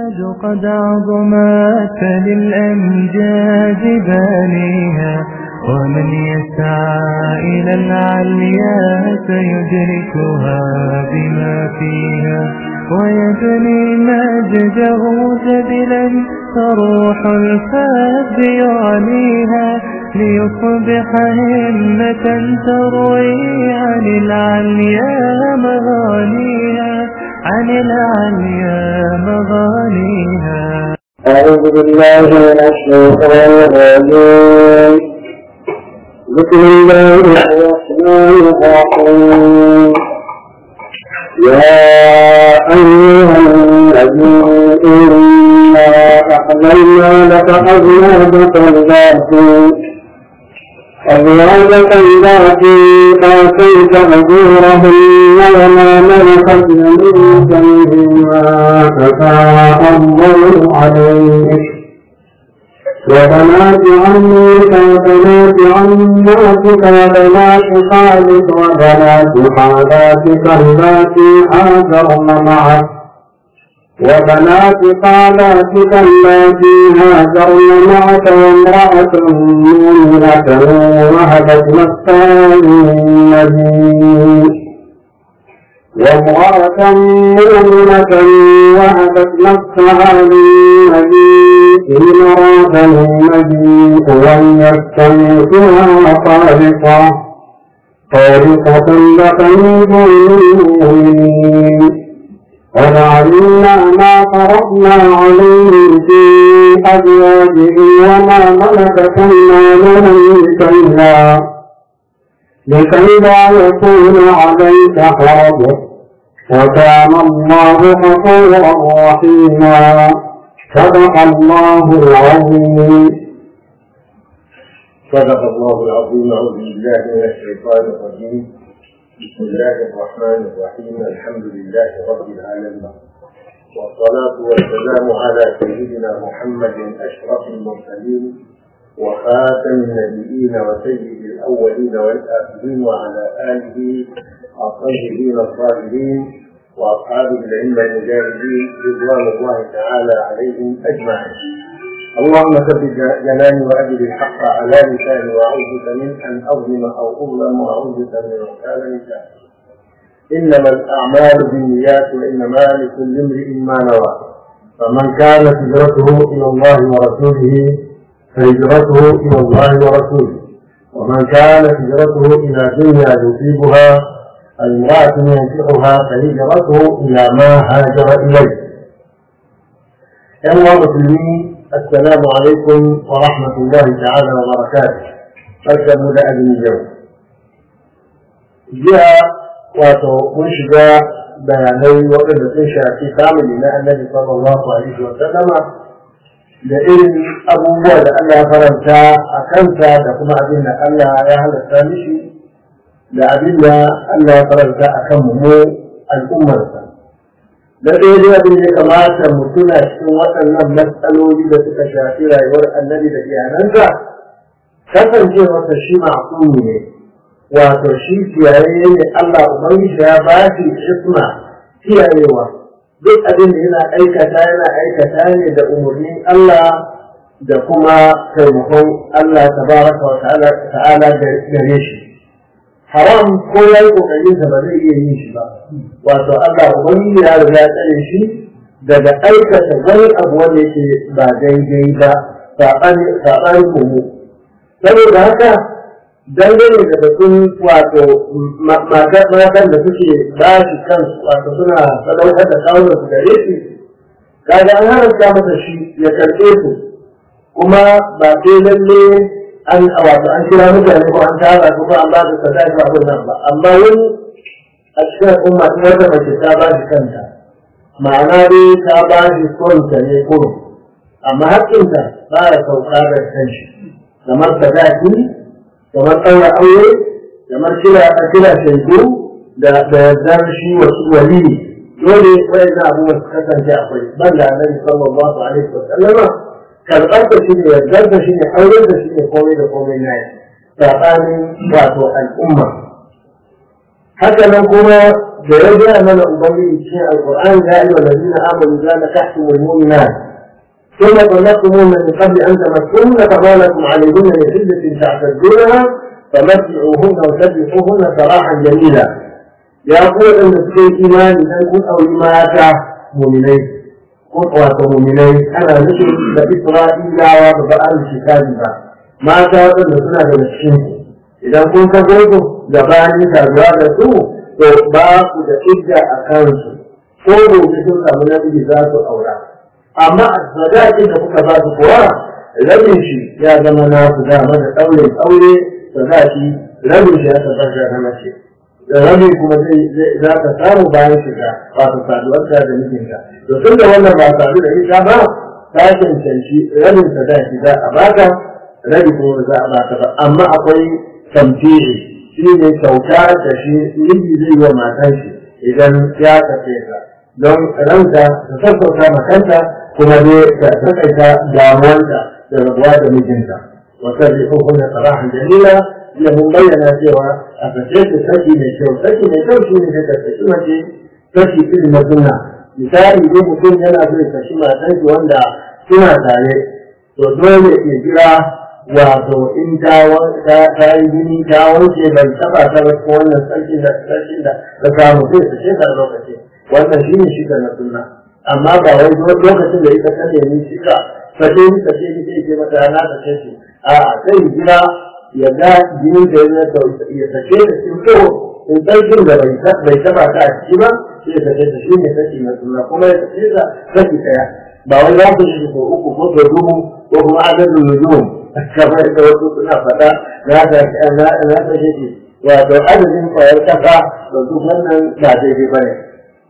قد عظمت فللأمجاد بانيها ومن يسعى إلى العليا سيدركها بما فيها ويبني مجده جبلا فروح الفاب يعليها ليصبح همة تروي عن العليا مغانيها عن العليا مغانيها أعوذ بالله من الشيطان الرجيم بسم الله الرحمن الرحيم يا أيها النبي إنا أحللنا لك أزواجك اللاتي أزواجك اللاتي آتيت أجورهن وما ملكت يمينك مما أفاء الله عليك وبنات عمك وبنات عماتك وبنات خالك وبنات خالاتك اللاتي هاجرن معك وبنات خالاتك اللاتي هاجرن معك وامرأة مؤمنة وهبت نفسها للنبي وامرأة مؤمنة وهبت نفسها للنبي إن أراد النبي أن يستنكرها خالقة خالقة لك من دون المؤمنين قد علمنا ما فرضنا عليهم في أزواجهم وما ملكت أيمانهم كلا لكي لا يكون عليك حرج وكان الله غفورا رحيما صدق الله العظيم صدق الله العظيم أعوذ بالله من الشيطان الرجيم بسم الله الرحمن الرحيم الحمد لله رب العالمين والصلاة والسلام على سيدنا محمد أشرف المرسلين وخاتم النبيين وسيد الأولين والآخرين وعلى آله الطيبين الطاهرين وأصحابه الأئمة المجاهدين رضوان الله تعالى عليهم أجمعين اللهم ثبت جناني وأجل الحق على لساني وأعوذ بك من أن أظلم أو أظلم وأعوذ بك من أن لساني إنما الأعمال بالنيات وإنما لكل امرئ ما نوى فمن كانت هجرته إلى الله ورسوله فهجرته إلى الله ورسوله ومن كانت هجرته إلى دنيا يصيبها امرأة ينكحها فهجرته إلى ما هاجر إليه. أيها المسلمين السلام عليكم ورحمة الله تعالى وبركاته. أركب مدى اليوم. جاء wato mun shiga bayanai waɗanda sun shafi famili na annabi sallallahu alaihi wa sallama da irin abubuwa da Allah ya faranta a kansa da kuma abin da Allah ya halatta mishi da abin da Allah ya faranta a kan mu al'ummarsa. Da ɗaya dai abin da ya kamata mu tuna cikin waɗannan matsaloli da suka shafi rayuwar annabi da iyalansa kasancewarsa shi ma'asumi ne wato shi kiyaye ne Allah Ubangiji ya ba shi isma kiyayewa duk abin da yana aikata yana aikata ne da umarnin Allah da kuma taimakon Allah tabaraka wa ta'ala gare shi haram ko ya yi kokarin da ba zai iya yin shi ba wato Allah Ubangiji ya riga tsare shi daga aikata wani abu wanda yake ba daidai ba saɓanin mu saboda haka dangane da batun wato matan da suke ba shi kansu wato suna sadaukar da kawunan su gare shi kaga an haramta masa shi ya karɓe su kuma ba sai lalle an wato an kira mutane ko an tara ko an ba su sadaki ba abin nan ba amma wani a cikin al'umma ta wata mace ta ba shi kanta ma'ana dai ta ba shi sonta ne ko amma haƙƙinta ba ya sauka da kanshi kamar sadaki kamar ɗaura aure kamar kira a kira shaidu da yardar shi wasu wali dole wayan abubuwan su kasance akwai ban da annabi sallallahu alaihi wa sallama karɓar da shi ne yardar da shi ne auren da shi ne komai da komai na yi tsakanin wato al'umma haka nan kuma da ya gaya mana ubangiji cikin alquran ya yi wa ladina amanu za na tahtumul mu'minat ثم طلقتموهن من قبل ان تمسوهن فما لكم عليهن من عده تعتدونها فمتعوهن وسبحوهن سراحا جميلا يا قول ان في ايمان ان كن او مات مؤمنين كن واتو مؤمنين انا نشر باسرائيل وبقال الكتاب mata waɗanda suna da cikin idan kun ka gogo gabanin saduwa da su to ba ku da idda a kansu ko gobe sun samu namiji za su aura amma a sadakin da kuka ba su kuwa rabin shi ya zama na su dama da ɗaurin aure sadaki rabin shi ya tabbata na mace da rabin kuma zai za ka samu bayan shiga wato saduwarta da mijinta to tun da wannan ba sadu da ita ba ta cancanci rabin sadaki za a baka rabi kuma za a baka ba amma akwai tamfiri shi ne kyauta da shi miji zai yi wa matan shi idan ya kace ta don ranta ta sassauta makanta kuma dai ta takaita damuwanta da rabuwa da mijinta wata zai hukunta sarahan dalila ya mun bayyana cewa a kace ta saki mai kyau saki mai kyau shi ne da ta saki mace saki irin na sunna misali dai mutum yana so ya saki matan shi wanda suna tare to dole ya jira wato in ta yi jini ta wanke bai taba ta ba ko wannan sarki da sarki da ta samu sai su ce da lokaci wannan shine shi na sunna amma ba wai lokacin da ita ta nemi shi ka sake ni sake ni sai ke mata na ta ce shi a sai jira ya ga jinin da ya ta ya sake da shi ko in sarkin da bai bai taba ta a ciki ba sai ya sake ta shine saki na sunna kuma ya sake ta saki daya ba wai za ku shi ko uku ko ko dubu ko kuma adadin nujum kamar da wasu suna faɗa na ta na na ta shi wato adadin kwayar kasa da duk wannan ba daidai ba ne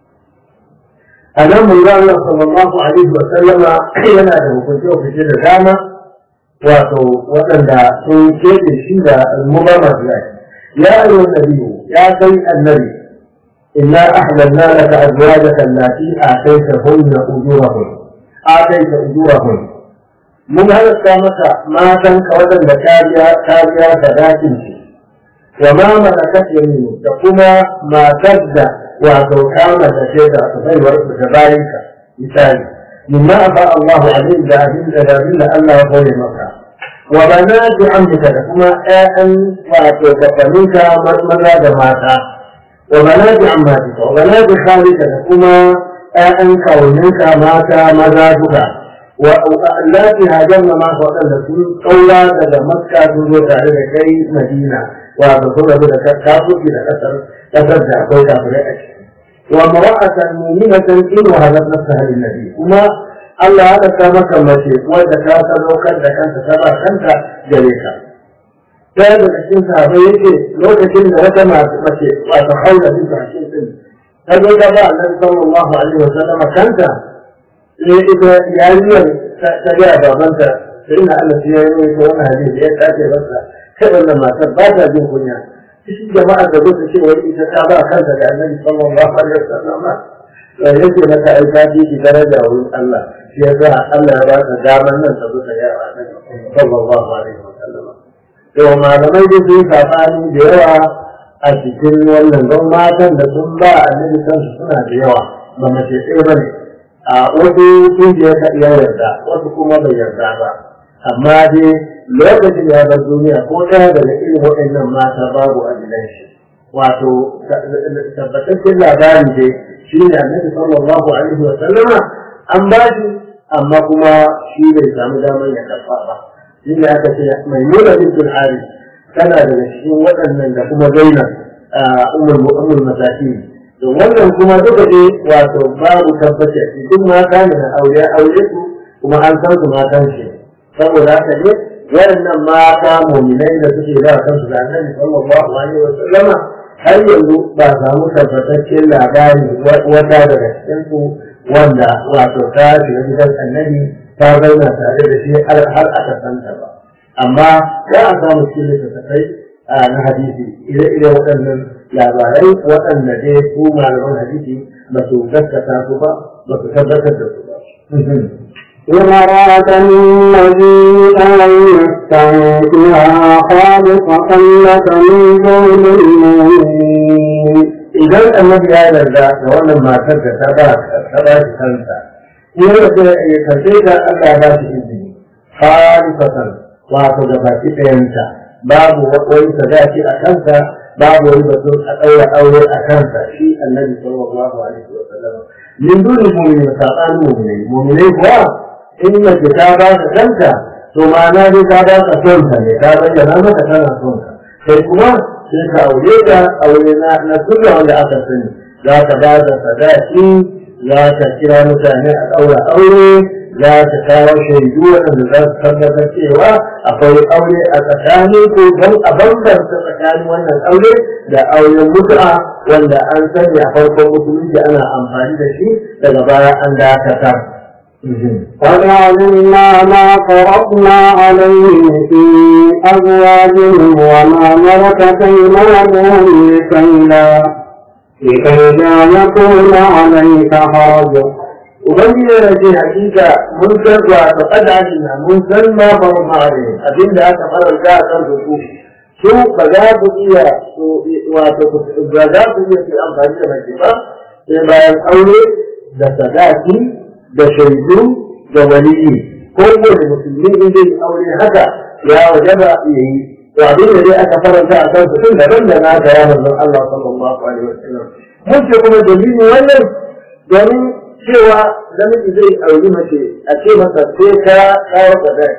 a nan mun ga Allah sallallahu alaihi wa sallama yana da hukunci hukunci da dama wato waɗanda sun keɓe shi da al-mubama ya ayyuhan nabiyyu ya kai annabi inna ahlalna laka azwajaka allati ataytahunna ujurahun atayta ujurahun mun halatta maka matan ka waɗanda kariya kariya da dakin shi wa ma malakat yaminu da kuma matar da wato kama da ce da baiwar su da bayan ka misali mimma afa Allahu alaihi da abin da abin da Allah ya koyi maka wa banati amrika da kuma ƴaƴan wato bafaninka maza da mata wa banati ammatika wa banati khalika da kuma ƴaƴan kawuninka mata maza duka والتي هاجرنا معه وقال sun قولا daga makka sun zo tare da kai madina wato sun rabu da kafirci da kasar kasar da akwai kafirai a ciki wa mara'atan mu'minatan in wa hadat nafsaha lin nabi kuma Allah ya daka maka mace wanda ta sadaukar da kanta ta ba kanta gare ka ɗaya daga cikin sahabbai yake lokacin da wata mace wato haula bin hashin din ta zo ta ba annabi sallallahu alaihi wa sallam kanta sai ita yariyar ta gaya babanta sai ina Allah sai ya yi ko wannan hadisi ya tace masa kai wannan matar ba ta jin kunya cikin jama'a da zuwa ce wai ita ta ba kanta da Annabi sallallahu alaihi wasallam yake mata ai ta ji daraja wurin Allah shi yasa Allah ya ba ta daman nan ta zuwa ya Annabi sallallahu alaihi wasallam to malamai da su sabani da yawa a cikin wannan don matan da sun ba Annabi kansu suna da yawa ba mace ɗaya ba ne a wasu kungiyar ka iya yarda wasu kuma bai yarda ba amma dai lokacin ya bar duniya ko ɗaya daga irin waɗannan mata babu adilan shi wato tabbataccen labari dai shi ne annabi sallallahu alaihi wa sallama an ba shi amma kuma shi bai samu damar ya karɓa ba shi ne aka ce mai nuna bintul haris tana daga cikin waɗannan da kuma zainab umul umul masakin to wannan kuma duka dai wato babu tabbaci shi duk mata ne na aure aure su kuma an san su matan shi saboda haka ne waɗannan mata mu'minai da suke da kansu da annabi sallallahu alaihi wa sallama har yanzu ba samu tabbataccen labari wata daga cikin su wanda wato ta shiga gidan annabi ta zauna tare da shi har aka santa ba amma za a samu cikin littattafai na hadisi ire-ire waɗannan labarai waɗanda dai su malaman hadisi ba su gaskata su ba ba su tabbatar da su ba. ومرأة الذي أن يستنكها خالصة لك من دون المؤمنين idan annabi ya yarda da wannan matar da ta ba ta ba shi kansa in ya ce ya karɓe ta Allah ba shi izini halifatan wato da baki ɗayanta babu wani sadaki a kansa babu wani batun a ɗaura aure a kansa shi annabi sallallahu alaihi wa sallam min duni mu'minin saɓanin mu'minai mu'minai kuwa in mace ta ba ka kanka to ma'ana dai ta ba ka son ka ne ta bayyana maka tana son ka sai kuma sai ka aure ta aure na na sunna wanda aka sani za ka ba da sadaki za ka kira mutane a ɗaura aure za ka kawo shaidu waɗanda za su tabbatar cewa akwai aure a tsakanin ko don a bambanta tsakanin wannan aure da auren mutu'a wanda an sani a farkon musulunci ana amfani da shi daga baya an dakatar. وجعلنا ما فرضنا عليهم في أزواجهم وما ملكت أيمانهم لكي لا لكي لا يكون عليك حرج Ubangiji yana ce hakika mun san wa ta kadalina mun san ma ba mu mare abinda aka faranta a kan su su ba za ku iya wato ba za ku iya su amfani da mace ba sai bayan aure da sadaki da shaidu da waliyi ko wani musulmi in zai aure haka ya wajaba ya yi to abin da dai aka faranta a kan su tun daban da na ga ya manzon Allah sallallahu alaihi wasallam mun ce kuma dalilin wannan domin cewa namiji zai auri mace a ce masa sai ka kawo sadaki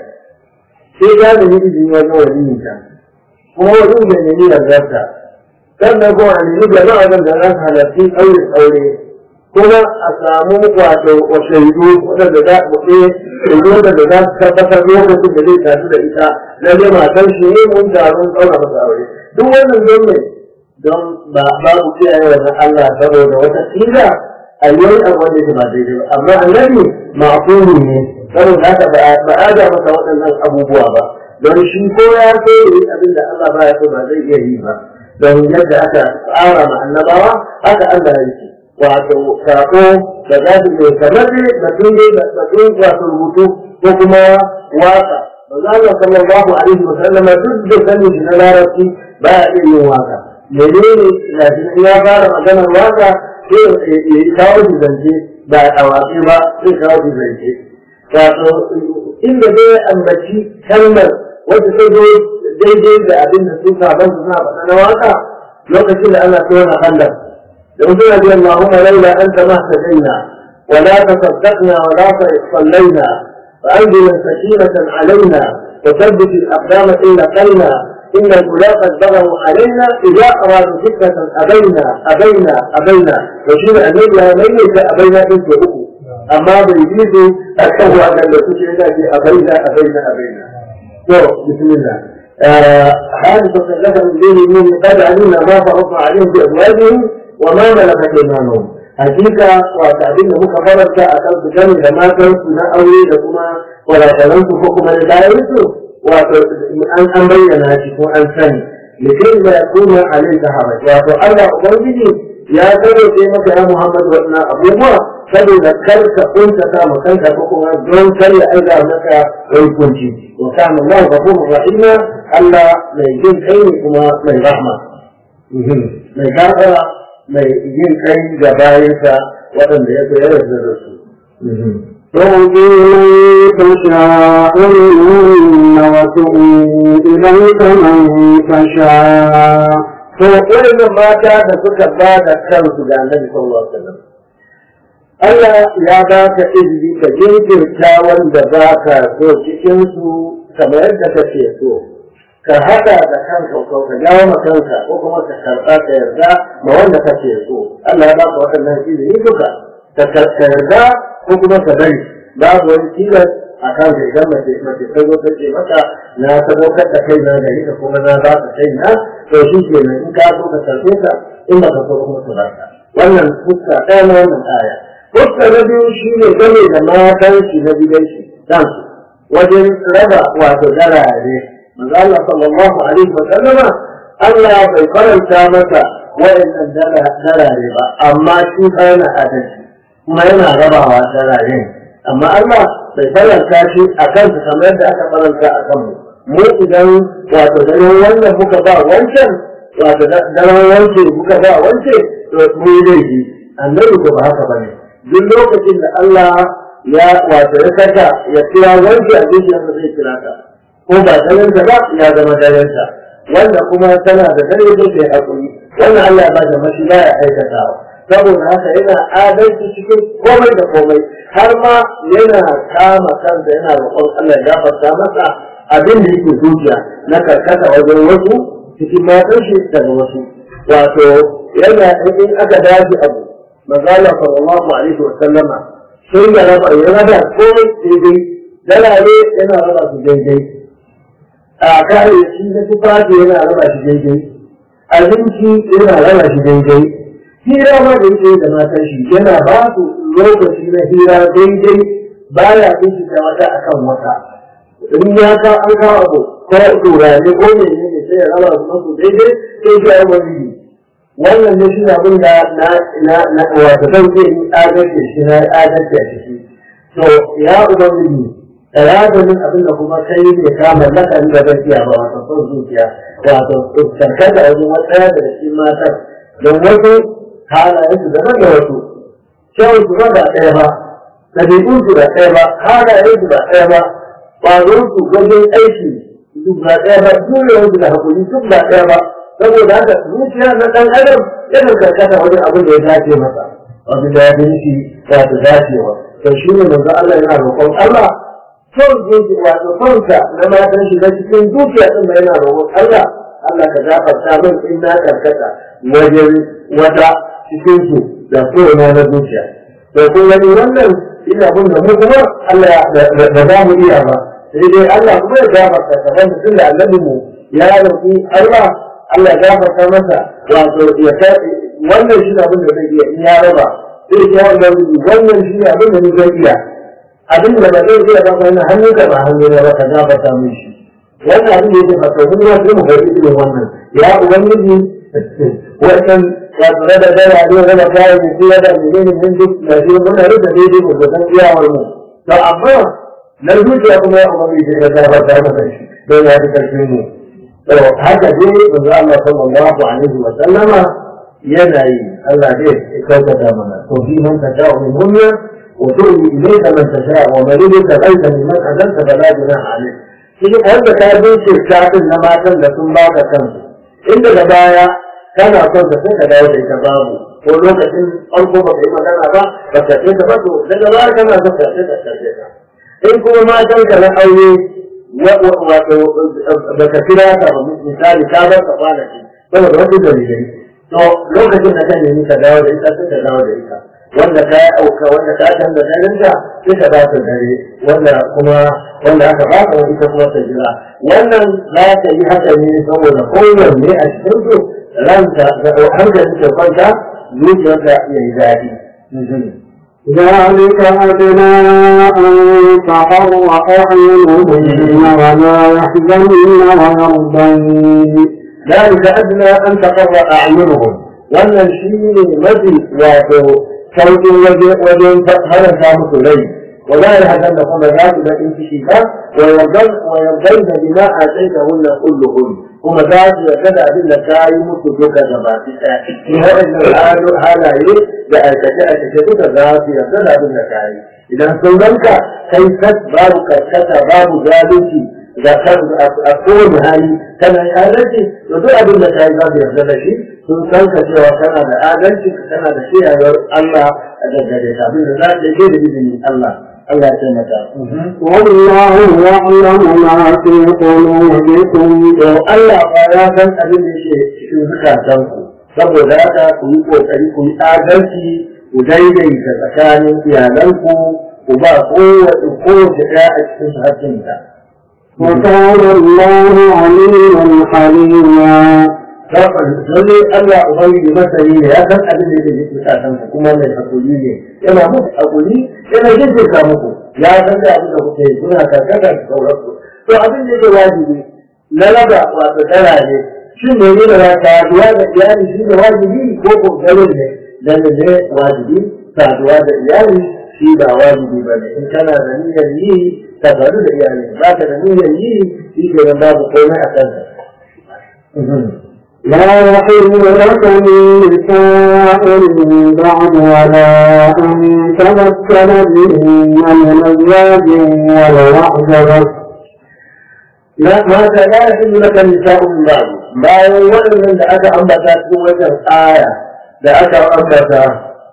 sai ka nemi izini wajen waliyin ta kuma wajen da nemi yardarta sannan kuma a nemi jama'a da za su halarci aure aure kuma a samu wato wa shaidu wadanda za ku ce shaidu wadanda za su tabbatar lokacin da zai tafi da ita na ne matan shi ne mun taron tsaura masa aure duk wannan don ne don ba babu kiyaye wannan Allah saboda wata kila a yi abu wanda yake ba daidai ba amma annabi ma'quli ne saboda haka ba a ga masa waɗannan abubuwa ba don shi ko ya so yi abin da Allah ba ya so ba zai iya yi ba don yadda aka tsara ma annabawa haka Allah ya yi wato sako da za su mai kamar ne batun dai batun wato rubutu ko kuma waka ba za Allah sallallahu alaihi wa sallam duk da sani shi na larabci ba ya iya yin waka menene ya fara maganar waka sai ya yi kawo shi zance ba a waƙi ba sai kawo shi zance wato inda dai ambaci kalmar wanda ta zo daidai da abin da sun saban su suna faɗa na waka lokacin da ana tona handar يقول رضي اللهم لولا أنت ما اهتدينا ولا تصدقنا ولا صلينا فأنزل سكينة علينا وثبت الأقدام إن لقينا إن الأولى قد بغوا علينا إذا أرادوا فتنة أبينا أبينا أبينا وشير أن يجعل ميت أبينا إنت أبو أما بيجيز أكتب أن التي في أبينا أبينا أبينا بسم الله حادثة لك من دين من قد علمنا ما فرضنا عليهم بأزواجهم وما ملكت ايمانهم hakika wata abin da muka faranta a kan su gani da matan su na aure da kuma wadatanan su ko kuma da bayan su wato an an bayyana shi ko an sani likai da ya kuma alaika haraj wato Allah ubangiji ya gare sai maka ya Muhammad wannan abubuwa saboda kar ka kunta ta kanka ko kuma don kar ya aiga maka wai kunci wa kana Allah ghafurur rahima Allah mai jin kai ne kuma mai rahma mai gafara mai yin kai ga bayansa waɗanda ya koyar da su. ترجي من تشاء منهن وتؤوي إليك من تشاء To irin mata da suka ba da kansu ga Annabi sallallahu alaihi wasallam. Allah ya ba ka izini ka jinkirta wanda ba ka so cikin su kamar yadda kake so. ka haɗa da kanka ko ka jawo ma kanka ko kuma ka karɓa ka yarda ma wanda kake so Allah ya baka waɗannan izini duka ka yarda ko kuma ka bari babu wani tilas a kan da idan mace mace ta zo ta ce maka na sadaukar da kai na gari ka kuma na ba ka kai na to shi ke nan in ka so ka karɓe ka in ba ka so kuma ka ba ka wannan fuska ɗaya na wannan aya fuska na biyu shi ne game da matan shi na gidan shi kansu wajen raba wato darare manzo Allah sallallahu alaihi wa sallama Allah bai faranta masa wayannan darare ba amma shi fa yana adalci kuma yana rabawa darare amma Allah bai faranta shi a kansa kamar yadda aka faranta a kanmu mu idan wato daren wannan muka ba wancan wato daren wancan muka ba wancan mun yi laifi annabi ko ba haka bane duk lokacin da Allah ya wato ya saka ya kira wanda a zuciyarsa zai kira ta ko ba dalansa ba ya zama dalansa wanda kuma tana da dare zai kai hakuri wannan Allah ya ba da mashi ba ya aikatawa saboda haka yana adalci cikin komai da komai har ma yana kama kansa yana roƙon Allah ya gafarta masa abin da yake zuciya na karkata wajen wasu cikin matan shi daga wasu wato yana in aka dace abu manzala sallallahu alaihi wa sallama sun da raba ya raba komai daidai dalale yana raba su daidai a kayayyaki na tufafi yana raba shi daidai abinci yana raba shi daidai hira ma da yake da matan shi yana ba su lokaci na hira daidai baya bincika wata akan wata in ya ka an kawo abu ko turare ko ne ne sai ya raba su masu daidai sai ya yi wani wannan ne shi abin da na na na wato zan ce ni adalci shi na adalci a ciki to ya ubangiji tsaranin abin da kuma kai ne ka mallaka ni da gaskiya ba wato son zuciya wato karkata wajen wata da cikin matar don wasu halayen su daban da wasu kyawun su ba da ɗaya ba ɗabi'un su da ɗaya ba halayen su da ɗaya ba ƙwazon su wajen aiki duk ba ɗaya ba jurewar su da hakuri duk ba ɗaya ba saboda haka zuciya na ɗan adam yana karkata wajen abin da ya dace masa abin da ya fi shi wato dacewa to shi ne manzo Allah yana roƙon Allah son zuci wato sonsa na matan shi na cikin zuciya ɗin da yana roƙon Allah Allah ka gafarta min in na karkata wajen wata cikin su da kowane na zuciya to kun gani wannan ina abin da mu kuma Allah ba za mu iya ba sai dai Allah kuma ya gafarta kamar mutum da annabi mu ya roƙi Allah Allah ya gafarta masa wato ya kai wannan shi abin da zai iya in ya raba sai ya wanda wannan shi abin da ni zai iya abin da ba zai iya ba wannan hannu ka ba hannu ne ba ka gafarta min shi wannan abin da yake fata mun ya mu ga irin wannan ya ubangiji wannan ya tsara da da ya ne da kai ne ko da ne ne mun duk da shi mun da da daidai ko da san iyawar mu to amma na zuciya kuma ya ubangiji ya gafarta masa shi don ya fi karfin mu to haka dai manzo Allah sallallahu alaihi wa sallama yana yi Allah zai kaukata mana to fi man tasha'u min hunna wa tu'mi ilayka man tasha'u wa man yudika ghayra mimman azalta fala junaha alayk shi wanda ka bincin shafin na matan da sun baka kansu inda da baya kana son ka sai ka dawo da ita babu ko lokacin farko ba ka yi magana ba ba ka ce ta ba to daga baya kana son ka sai ka karbe ka in kuma matan ka na aure wato ba ka kira ka ba misali ka bar ka kwanaki saboda wasu dalilai to lokacin da ka nemi ka dawo da ita sai ka dawo da ita wanda ka auka wanda ka canza darinta sai ka ba ta dare wanda kuma wanda aka ba ka ita kuma ta jira wannan za ta yi haka ne saboda kowanne a cikin su ranta da hankali ta kwanta zuciyarta ya yi daɗi. ذلك أدنى أن تقر أعينهن ولا يحزن ويرضين ذلك أدنى أن تقر أعينهم wannan shi ne mafi wato sauƙin wajen haranta musu rai wa za a hakan da kuma za su daɗin ciki ba wa yardan da bima a sai da hunna kulluhun kuma za su yarda da abin da ka yi musu duka da ba su ɗaya in waɗannan halaye da aikace aikace duka za su yarda da abin da ka yi idan sun ranka kai kas babu karkata babu zalunci da kan a kowane hali kana yi adalci to duk abin da ka yi za su yarda da shi sun san ka cewa kana da adalci kana da shiyayar Allah a daggare ka abin da za ka yi da izinin Allah Allah ya taimaka. والله يعلم ما في قلوبكم To Allah ba ya san abin da yake cikin zukatanku saboda haka ku yi kokari ku yi adalci ku daidaita tsakanin iyalanku ku ba kowace kowace ɗaya a cikin su hakkinta. وكان الله عليما حليما lalle Allah Ubangiji masani ne ya san abin da yake cikin kasan ku kuma mai hakuri ne yana muku hakuri yana jinjinka muku ya san da abin da kuke yi kuna karkata da sauransu to abin da yake wajibi na raba wato tara ne shi ne ne da saduwa da iyali shi ne wajibi ko ko garin ne dan ne wajibi saduwa da iyali shi ba wajibi ba ne in kana da niyyar yi ka sadu da iyali ba ka da niyyar yi shi ke babu komai a kanka لا يحل لك النساء من بعد ولا أن تمكن بهن من أزواج ولو أعجبك لا ماذا لا يحل لك النساء من بعد bayan waɗannan da aka ambata cikin wajen aya da aka ambata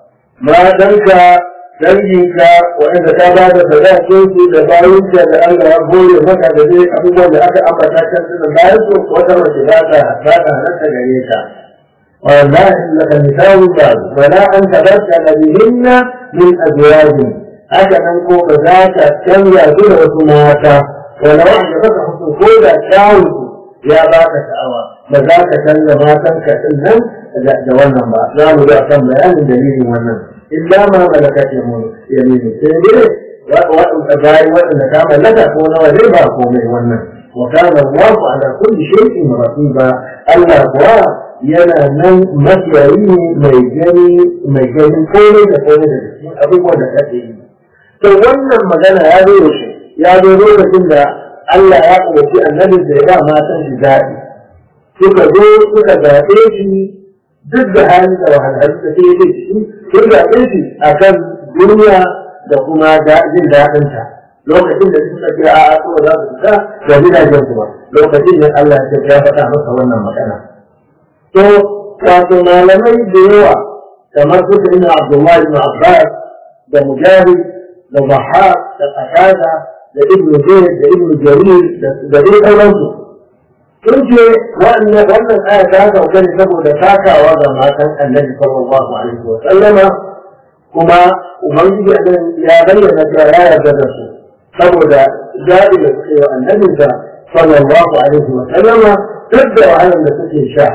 matanka danginka waɗanda ta ba da sadakin su da bayanka da Allah ya bore maka da dai abubuwan da aka ambata kan su da bayan su wata mace za ta za ta halatta gare ka wallahi laka misalu ba wala an tabarka da bihinna min azwajin haka nan ko ba za ka canza su da wasu mata wala wanda baka hukun ko da kyawun ya baka sha'awa ba za ka canza matanka din nan da wannan ba za mu ga kan bayanin dalilin wannan illa ma malakat yaminu sai dai waɗanda bayan waɗanda ka mallaka ko na waje ba komai wannan wa kana Allahu ala kulli shay'in raqiba Allah kuwa yana nan makiyayi ne mai gani mai ganin komai da komai da cikin abubuwan da kake yi to wannan magana ya zo da shi ya zo lokacin da Allah ya umarci annabin da ya ba matan shi daɗi suka zo suka zaɓe shi duk da halin da wahalhalu da ke yi shi sun zaɓe shi a kan duniya da kuma jin daɗinta lokacin da suka ce a kuma za su fita da gidajen kuma lokacin da Allah ya faɗa masa wannan magana to wato malamai da yawa kamar su da ina Abdullahi ibn Abbas da Mujahid da Bahar da Qatada da Ibn Zayd da Ibn Jarir da dai sauransu sun ce wannan wannan aya ta sauka ne saboda takawa ga matan annabi sallallahu alaihi wa sallama kuma ubangiji annan ya bayyana cewa ya yarda da su saboda zaɓi da suke wa annabinsa sallallahu alaihi wa sallama duk da wahalar da suke sha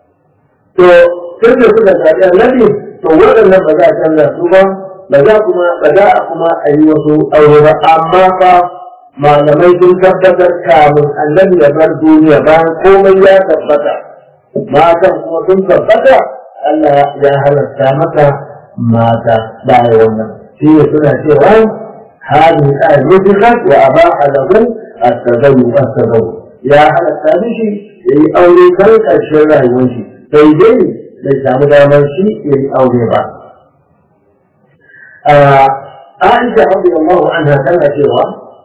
to tun da suka zaɓi annabi to waɗannan ba za a canza su ba ba za kuma ba za a kuma a yi wasu aure ba amma fa malamai sun tabbatar kamun annabi ya bar duniya bayan komai ya tabbata matan kuma sun tabbata Allah ya halarta maka mata bayan wannan shi ne suna cewa هذه الآية نزلت وأباح له التزوج التزوج يا هذا الثالث يي أولي كان الشرع يمشي فيدي ليس مدامر شيء يي أولي بعد عائشة رضي الله عنها كانت سوى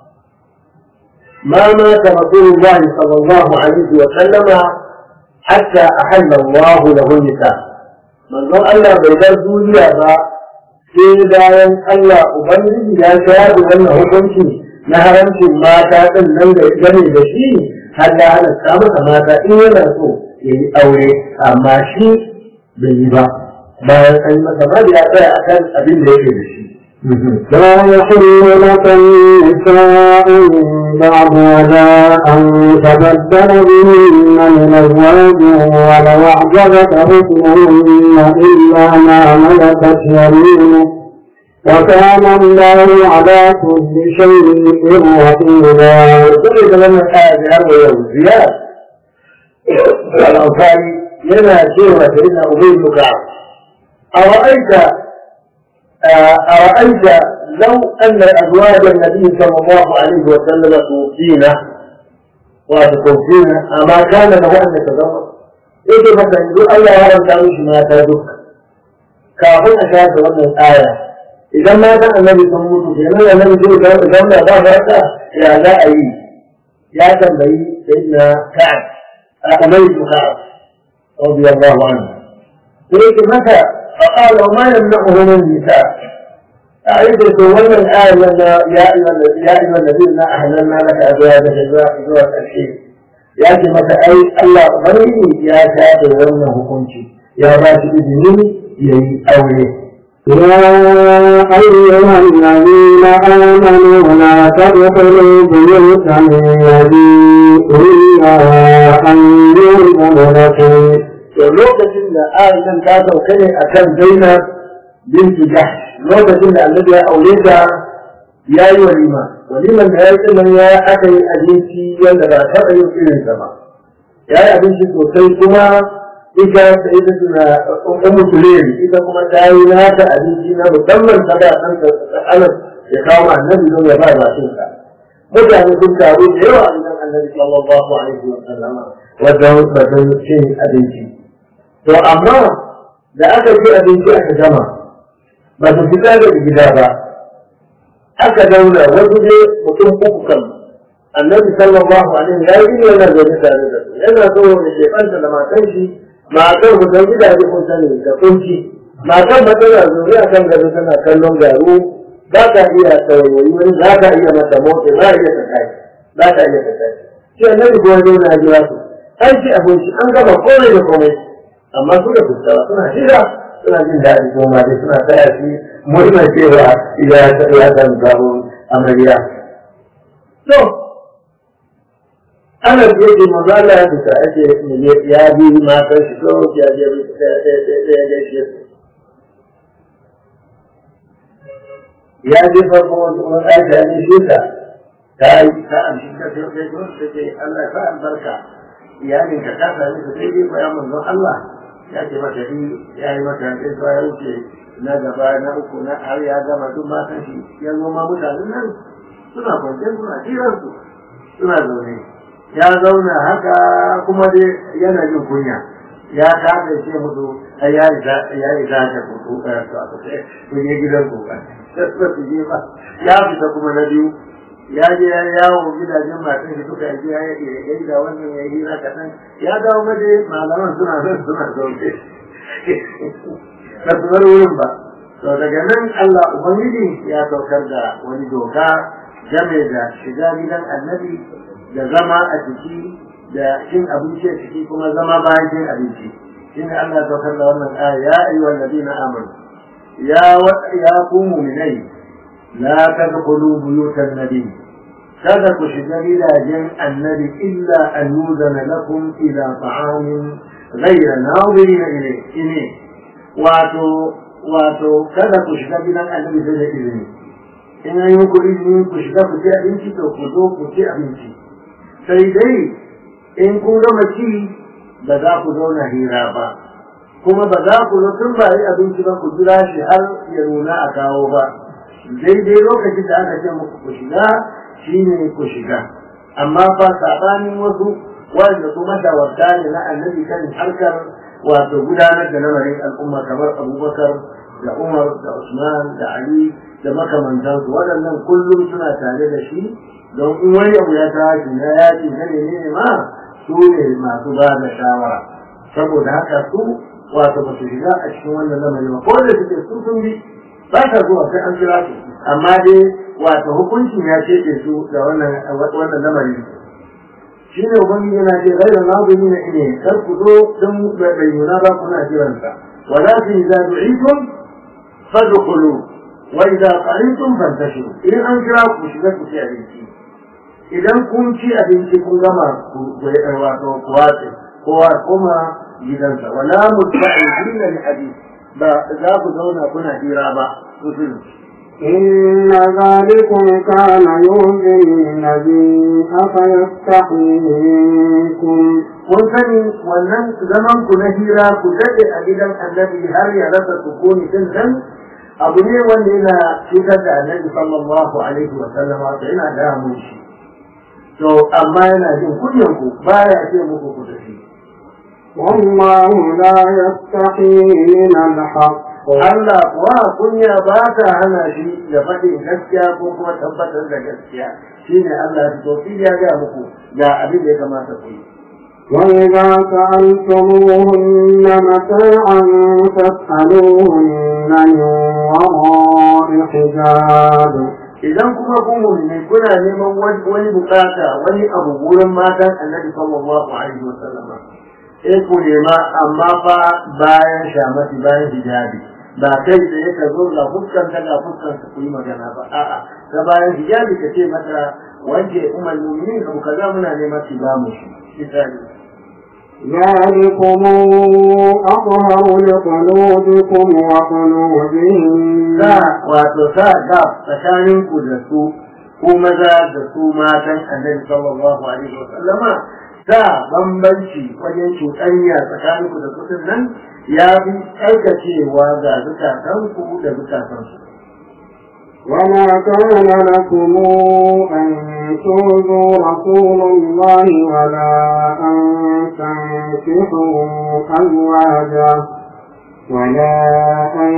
ما مات رسول الله صلى الله عليه وسلم حتى أحل الله له النساء من ظن الله بيدر دنيا sai bayan Allah Ubangiji ya shayar da wannan hukunci na haramcin mata ɗin nan da gane da shi har ya halatta masa mata in yana so ya yi aure amma shi bai yi ba bayan an yi masa ba ya tsaya akan abin da yake da shi. لا يحل لك النساء بعد ولا أن تبدل بهن من أزواج ولو أعجبك حسنهن إلا ما ملكت يمينك وكان الله على كل شيء رقيبا. كل كلام الآية بأرض يوم زياد الأنصاري لنا سيرة سيدنا أبي بن كعب أرأيت أرأيت لو أن أزواج النبي صلى الله عليه وسلم توفينا وتوفينا أما كان له أن يتزوج؟ إيه مثلا يقول الله يرى تعيش ما تدك كافون أشاهد وأن الآية إذا ما كان النبي صلى الله عليه وسلم النبي صلى الله عليه وسلم إذا ما يا لا أي يا تنبي سيدنا كعب أميت كعب رضي الله عنه لكن متى فقال وما يمنعه من النساء أعيد تولى الآية لنا يا أيها يا أيها الذين أهلنا لك أزواجك أزواج الحين يأتي متى أي الله غني يا كافر وأنه كنت يا راشد بن يي أولي يا أيها الذين آمنوا لا تدخلوا بيوتا النبي إلا أن يؤذن لكم to lokacin da aishan ta sauka ne a kan zainab bintu jahsh lokacin da annabi ya aure ta ya yi walima waliman da ya yi nan ya aka yi abinci wanda ba taɓa yin irin sa ba ya yi abinci sosai kuma ita ta ita tuna ummu sulaim ita kuma ta yi nata abinci na musamman ta da ɗan anas ya kawo annabi don ya ba bakin sa mutane sun taru da yawa a gidan annabi sallallahu alaihi wa sallama wajen wajen cin abinci to amma da aka ci abinci aka gama ba su fita daga gida ba aka daura wasu ne mutum uku kan annabi sallallahu alaihi ya yi yana zaune tare da su yana so da shekanta da matan shi matar mu san gidaje kun sani da kunci matar ba tana zaune a kan gado tana kallon garu za ka iya tsawayoyi wani za ka iya mata motsi za ka iya ta kai za ka iya ta kai shi annabi ko wani na jira su an ci abinci an gama komai da komai amma suka fuskawa suna shira suna jin daɗi ko ma dai suna taya shi murna cewa ya ya san sabon amarya to ana ce ce manzo Allah ya fita ake ya bi matan shi ko ya je ya ya ya shi ya je farko wani wani aisha ne shi ta ta yi ta amshi ta sai sai ko ta ce Allah ya sa albarka iyalin ka ta sami su sai dai ko ya manzon Allah ya ce mata yi ya yi mata sai zuwa ya wuce na gaba na uku na har ya gama duk matan shi ya zo ma mutanen nan suna kwanciyar suna jiran su suna zaune ya zauna haka kuma dai yana jin kunya ya kafa ce musu ai ya yi ya yi ta ka ku ka to aka ce kun yi gidan ku ba sai su je ba ya fita kuma na biyu ya je ya yawo gidajen matan shi suka yi ya yi da wannan ya yi haka nan ya dawo maje malaman suna zan suna zaune ba su bar wurin ba to daga nan Allah ubangiji ya saukar da wani doka game da shiga gidan annabi da zama a ciki da cin abinci a ciki kuma zama bayan cin abinci shine Allah ya saukar da wannan aya ya ayyuhal ladina amanu ya ya ku mu'minai la tadkhulu buyutan nabi kada ku shiga gidajen annabi illa an yuzana lakum ila ta'amin ghayra nadirin ilayhi wato wato kada ku shiga gidan annabi sai da izini in an yi ku izini ku shiga ku ci abinci to ku zo ku ci abinci sai dai in kun gama ci ba za ku zauna hira ba kuma ba za ku zo tun ba yi abinci ba ku jira shi har ya nuna a kawo ba daidai lokacin da aka ce muku ku shiga shine ku shiga amma fa sabanin wasu wanda su mashawarta ne na annabi kan harkar wato gudanar da lamarin al'umma kamar abubakar da umar da usman da ali da makamantansu waɗannan kullum suna tare da shi don in wani abu ya tashi na yaƙi na ne ne ma su ne masu ba da shawara saboda haka su wato ba su shiga a cikin wannan lamari ba ko da suke su sun bi ba ta zuwa sai an kira su amma dai wato hukuncin ya ce su da wannan wannan lamari shi ne ubangiji yana ce ghayra nazimi na ine kar ku zo don bai nuna ba kuna jiransa walakin idza du'itum fadkhulu wa idza qarintum fantashiru in an kira ku shiga ku ci abinci idan kun ci abinci kun gama ku wato ku wace kowa kuma gidansa wala mutba'idina li hadith ba za ku zauna kuna hira ba إن ذلكم كان يؤذي النبي أفيستحيي منكم kun sani wannan zaman ku na hira ku daɗe a gidan annabi har ya rasa sukuni din nan abu ne wanda yana cutar da annabi sallallahu alaihi wa sallam wato yana damun shi to amma yana jin kunyan ku baya ce muku ku tafi والله لا يستحيي من الحق Allah kuwa kunya ba ta hana shi da faɗin gaskiya ko kuma tabbatar da gaskiya shine Allah ya fito shi ya ga muku ga abin da ya kamata ku yi وإذا سألتموهن متاعا فاسألوهن من وراء حجاب idan kuma ku mu'mini kuna neman wani bukata wani abu wurin matan annabi sallallahu alaihi wa sallama sai ku nema amma fa bayan shamati bayan hijabi ba kai da yake zo ga fuskan ka ga fuskan ka ku yi magana ba a'a ta bayan hijabi ka ce mata wanke umar mu'minin abu kaza muna neman ki ba mu shi misali ذلكم أطهر لقلوبكم وقلوبهم sa wato sa ga tsakanin ku da su ko maza da su matan annabi sallallahu alaihi wa sallama sa bambanci wajen cuɗanya tsakanin ku da su din nan ya fi tsarkacewa ga zukatan ku da zukatan su وما كان لكم أن تؤذوا رسول الله ولا أن تنكحوا أزواجه ولا أن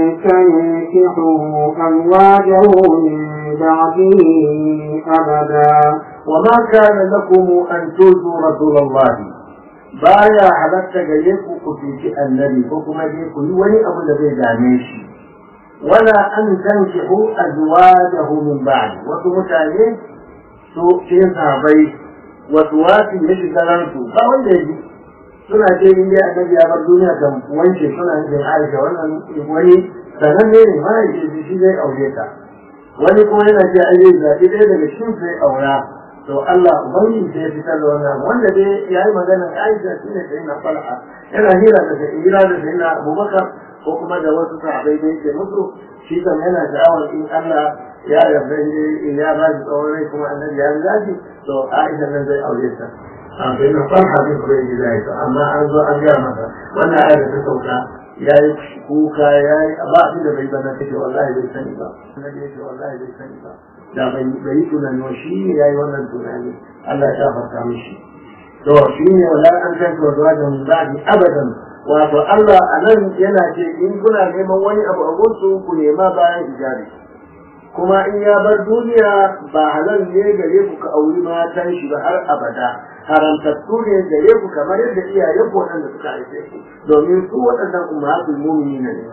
تنكحوا أزواجه من بعده أبدا وما كان لكم أن تؤذوا رسول الله baya halatta gare ku ku cuci annabi ko kuma dai ku yi wani abu da zai dame shi wala an tankihu azwajahu min ba'd wasu mutane su cikin sahabbai wasu wasu ya shiga ransu ba wanda ya ji suna ce in dai annabi ya bar duniya kan wance suna nufin aisha wannan wani sananne ne ma ya ce shi zai aure ta wani kuma yana ce ai zai zaɓi ɗaya daga cikin sai aura to Allah ubangi sai ya fitar da wannan wanda dai ya yi magana Aisha shi ne sai na fal'a yana hira da sai hira da sai na Abubakar ko kuma da wasu sahabbai da yake musu shi kan yana sha'awar in Allah ya yarda in ya ba shi tsawon rai kuma annabi ya riga shi to Aisha nan zai aure ta a sai na fal'a ne kuma yi da ita amma an zo an gaya masa wannan ayar da ta sauka ya yi kuka ya yi ba abin da bai bana take wallahi bai sani ba annabi yake wallahi bai sani ba da bai yi tunani wa shi ne ya yi wannan tunani Allah ya farka mishi to shi ne wala an san to zuwa da zabi abadan wato Allah a nan yana ce in kuna neman wani abu a gunsu ku nema bayan hijabi kuma in ya bar duniya ba halal ne gare ku ka auri matan shi ba har abada haramtattu ne gare ku kamar yadda iyayen ku waɗanda suka haife ku domin su waɗannan ummatul mu'minina ne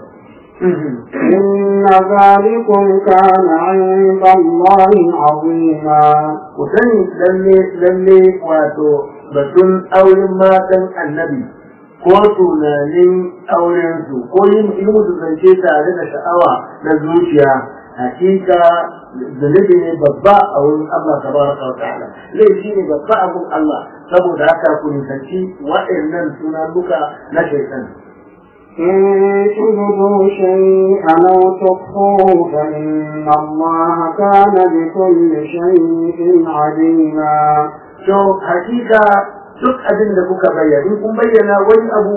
إن ذلكم كان عند الله عظيما ku sani lalle lalle wato batun auren matan annabi ko tunanin auren su ko yin yi musu zance tare da sha'awa na zuciya hakika zunubi ne babba a wurin Allah tabaraka wa ta'ala laifi ne babba a wurin Allah saboda haka ku nisanci waɗannan sunanuka na shaitan إن تبدوا شيئا أو تخفوه فإن الله كان بكل شيء عليما to hakika duk abin da kuka bayyana in kun bayyana wani abu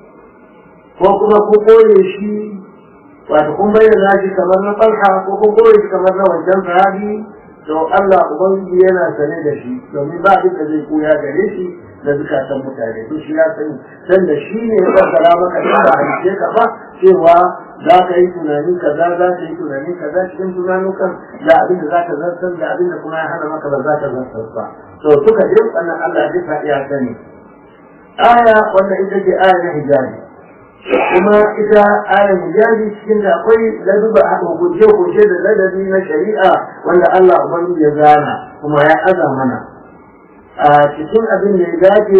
ko kuma ku koye shi wato kun bayyana shi kamar na farha ko kun koye shi kamar na wancan sahabi to Allah ubangiji yana sane da shi domin ba abin da zai koya gare shi da zukatan mutane to shi ya sani dan da shi ne ya fassara maka in ba halice ka ba cewa za ka yi tunani kaza za ka yi tunani kaza cikin tunanukan da abin da za ka zartar da abin da kuma ya hana maka ba za ka zartar ba to suka je wannan Allah ya duka ya sani aya wanda ita ce aya na hijabi kuma ita aya hijabi cikin da akwai laduba a hukunce hukunce da ladabi na shari'a wanda Allah ubangiji ya gana kuma ya aza mana a cikin abin da ya dace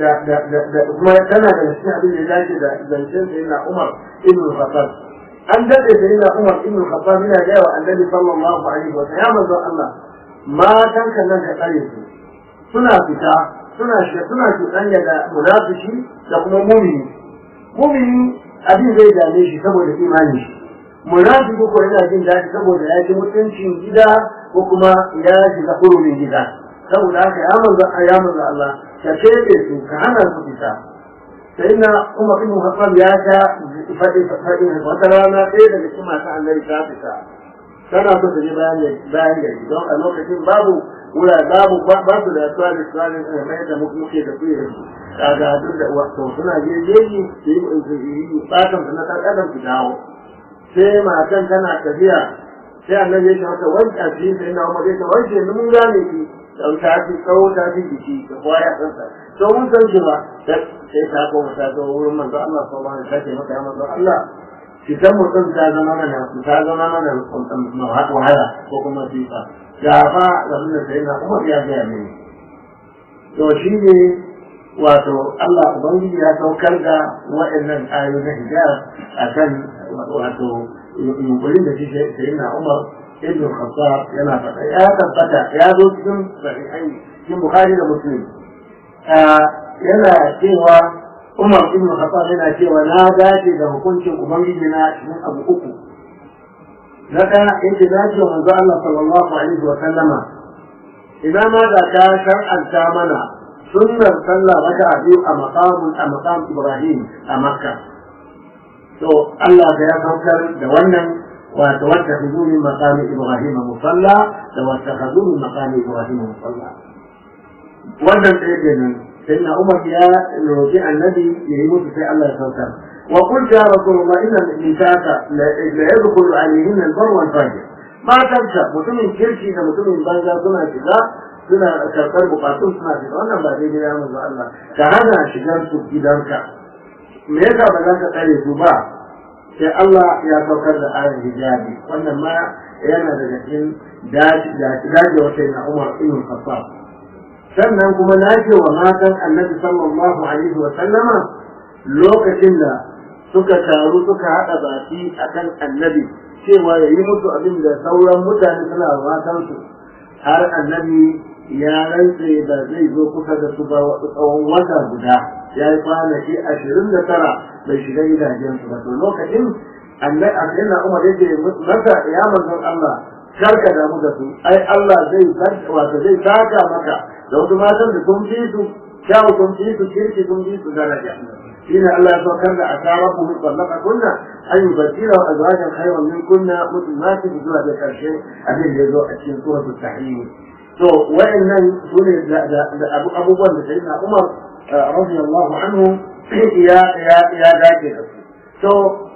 da kuma tana da cikin abin da ya dace da zancen sayyidina Umar ibn Khattab an dade sayyidina Umar ibn Khattab yana ga wa Annabi sallallahu alaihi wa sallam ya manzo Allah matan kan nan ka tsare su suna fita suna shi suna cuɗanya da munafiki da kuma mumini mumini abin zai dame shi saboda imani shi munafiki ko yana jin daɗi saboda ya ji mutuncin gida ko kuma ya shiga hurumin gida saboda haka ya manzo ya manzo Allah ka kebe su ka hana su fita sai na Umar ibn Khattab ya ta faɗi faɗi wata rana ɗaya daga cikin masu annabi ta fita tana so ta je bayan bayan gari don a lokacin babu wura babu ba su da tsari tsari ne mai da muke da kuyi su kaga duk da wato suna je jeji su yi batan na kan adam su dawo sai matan tana tafiya sai annabi ya ce mata wanke a cikin sai na umar ya ce wanke mun gane ki don ta fi tsawo ta fi jiki da kwaya ɗansa to mun san shi ba sai ta koma ta zo wurin manzo Allah sallallahu alaihi wasallam ta ce maka ya manzo Allah fitan mutum ta zama mana ta zama mana wahala ko kuma sifa ga fa abin da sai na Umar ya ga mini to shi ne wato Allah ubangiji ya saukar da waɗannan ayoyi na hijab akan wato yunkurin da shi sai na Umar ibn Khattab yana faɗa ya tabbata ya zo cikin sahihai cikin Bukhari da Muslim yana cewa Umar ibn Khattab yana cewa na dace da hukuncin ubangiji na cikin abu uku na ɗaya yake dace wa manzo Allah sallallahu alaihi wa sallama idan ma da ta shar'anta mana sunnar sallah raka biyu a maqamun a maqam Ibrahim a Makka to Allah da ya saukar da wannan واتخذوا من مقام ابراهيم مصلى واتخذوا من مقام ابراهيم مصلى wannan ɗaya kenan sai na umar ya roƙi annabi ya yi musu sai Allah ya saukar wa qul ya rasulullah inna nisaka la yadkhulu alayhin al-bar wal fajr matanka mutumin kirki da mutumin banza suna shiga suna karɓar bukatun suna shiga wannan ba daidai ya manzo Allah ka hana shigar su gidanka me yasa ba za ka tsare su ba sai Allah ya saukar da ayar hijabi wannan ma yana daga cikin daji wata na Umar ibn Khattab sannan kuma na ce wa matan Annabi sallallahu alaihi wa sallama lokacin da suka taru suka haɗa baki akan Annabi cewa ya yi musu abin da sauran mutane suna wa matansu har Annabi ya rantse da zai zo kusa da su ba tsawon wata guda ya yi kwanaki ashirin da tara bai shiga gidajensu ba to lokacin annai a sai na umar yake masa ya manzon Allah karka damu da su ai Allah zai wato zai saka maka da wasu matan da sun fi su kyawu sun fi su kirki sun fi su daraja shine Allah ya saukar da asara ku mutallaka kunna an yubaddila wa azwajan khayran min kunna muslimatin zuwa da karshe abin da ya zo a cikin suratul tahrim to wa'annan sune da abubuwan da sayyidina Umar radiyallahu anhu ya ya ya dace da su to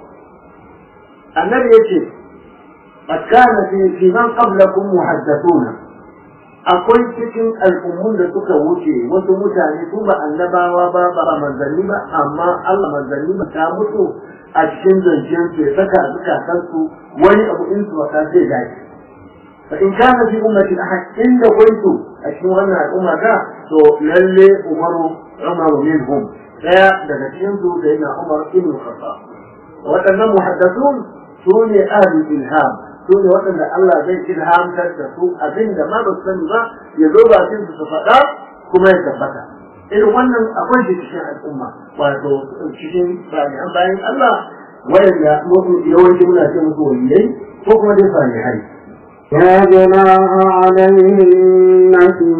annabi yace qad kana fi fi man qablakum muhaddathuna akwai cikin al'ummun da suka wuce wasu mutane su ba annabawa ba ba manzanni ba amma Allah manzanni ba ta mutu a cikin zancen su ya saka zukatan su wani abu in su wata zai dace fa in kana fi ummati ahad inda kuntu a cikin wannan al'umma da to lalle umaru umaru minhum daya daga cikin su da yana umar ibn khattab waɗannan muhaddathun su ne ahli ilham su ne waɗanda Allah zai ilhamtar da su abinda ma ba su sani ba ya zo bakin su su faɗa kuma ya tabbata irin wannan akwai shi cikin al'umma wato cikin bayan bayan Allah wayanda yawanci muna ce musu waliyai ko kuma dai salihai لا جناح عليهن في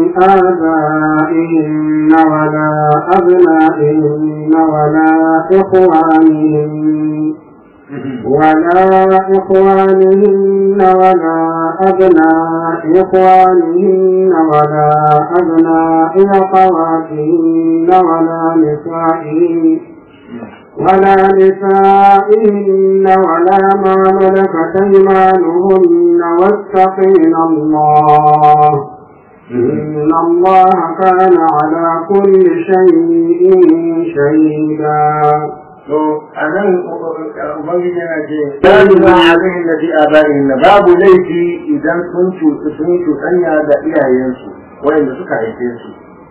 آبائهن ولا أبنائهن ولا إخوانهن ولا إخوانهن ولا أبناء إخوانهن ولا أبناء أخواتهن ولا نسائهن ولا نسائهن ولا ما ملكت أيمانهن واتقين الله إن الله كان على كل شيء شهيدا to a nan ubangiji yana ce dalilin abin da fi abarin na babu laifi idan sun cutu sun cuɗanya da iyayensu wayanda suka haife su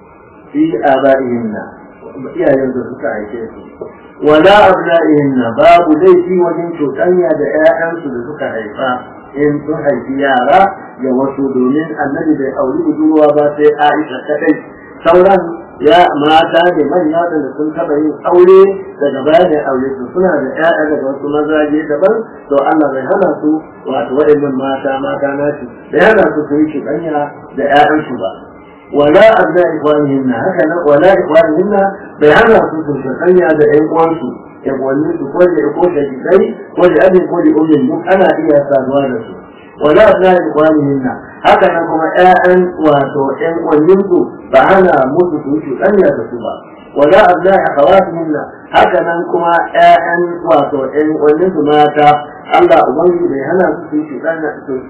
fi abarin na iyayen da suka haife su wala abna'ihin na babu laifi wajen cuɗanya da 'ya'yansu da suka haifa in sun haifi yara ga wasu domin annabi bai auri budurwa ba sai Aisha kadai sauran ya mata da manya da sun taba yin aure daga baya da aure su suna da ƴaƴa daga wasu mazaje daban to Allah bai hana su wato waɗannan mata mata nashi da hana su su yi cuɗanya da ƴaƴansu ba wala abna ikwanihinna haka nan wala ikwanihinna bai hana su su cuɗanya da ƴan uwansu ƴan uwanni su ko da ko da kai ko da abin ko da ummin duk ana iya saduwa da su wala abna ikwanihinna haka nan kuma ƴaƴan wato ƴan uwanninsu ba ana musu su yi cuɗanya da su ba wala abna akhawatihinna haka nan kuma ƴaƴan wato ƴan uwanninsu mata Allah ubangiji bai hana su su yi cuɗanya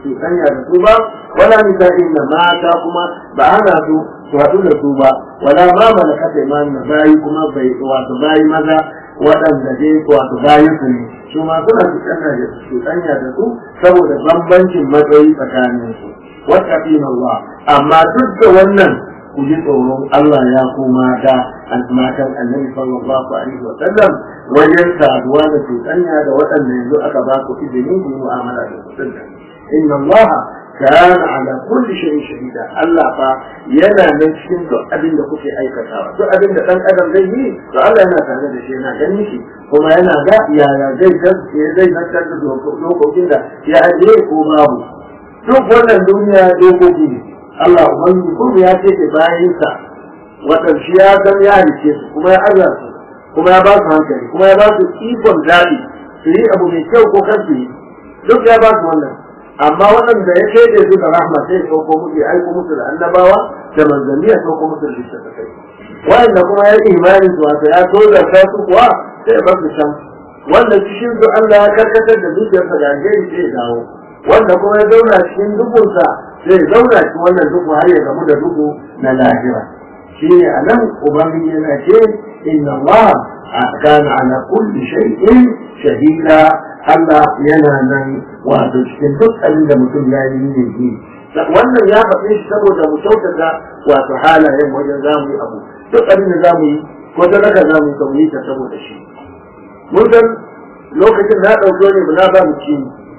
da su ba wala nisa'in na mata kuma ba hana su su haɗu da su ba wala ma malakata imanin bayi kuma bai wato bayi maza waɗanda dai wato bayi su ne su ma suna cuɗanya da su cuɗanya da su saboda bambancin matsayi tsakanin su wattaqin Allah amma duk da wannan ku ji tsoron Allah ya kuma da matan annabi sallallahu alaihi wa sallam wajen saduwa da cuɗanya da waɗanda yanzu aka ba ku izini ku yi mu'amala da su inna Allah كان على كل شيء شهيدا الله فا yana nan cikin duk abin da kuke aikatawa duk abin da dan adam zai yi to Allah yana tare da shi yana ganin shi kuma yana ga yaya zai gaske zai zartar da dokokin da ya ajiye ko babu duk wannan duniya dokoki ne Allah ubangiji kuma ya ce ke bayan sa wadan shi ya san ya rike su kuma ya azar su kuma ya ba su hankali kuma ya ba su ikon zabi su yi abu mai kyau ko kan su yi duk ya ba su wannan amma waɗanda ya shaide su da rahma sai ya sauko musu ya aiko musu da annabawa da manzanni ya sauko musu da littattafai wanda kuma ya imani su wato ya so da su kuwa sai ya bar su can wanda cikin su Allah ya karkatar da zuciyarsa ga alheri sai ya dawo wanda kuma ya zauna cikin dukunsa sai ya zauna cikin wannan duku har ya gamu da duku na lahira shi ne a nan ubangiji yana ce inna Allah kana ala kulli shay'in shahida Allah yana nan wato cikin duk abin da mutum ya yi ne yi wannan ya faɗe shi saboda mu kyautata wato halayen wajen zamu yi abu duk abin da zamu yi ko sadaka zamu yi ka mu yi ta saboda shi mun san lokacin na ɗauko ne na ba mu ci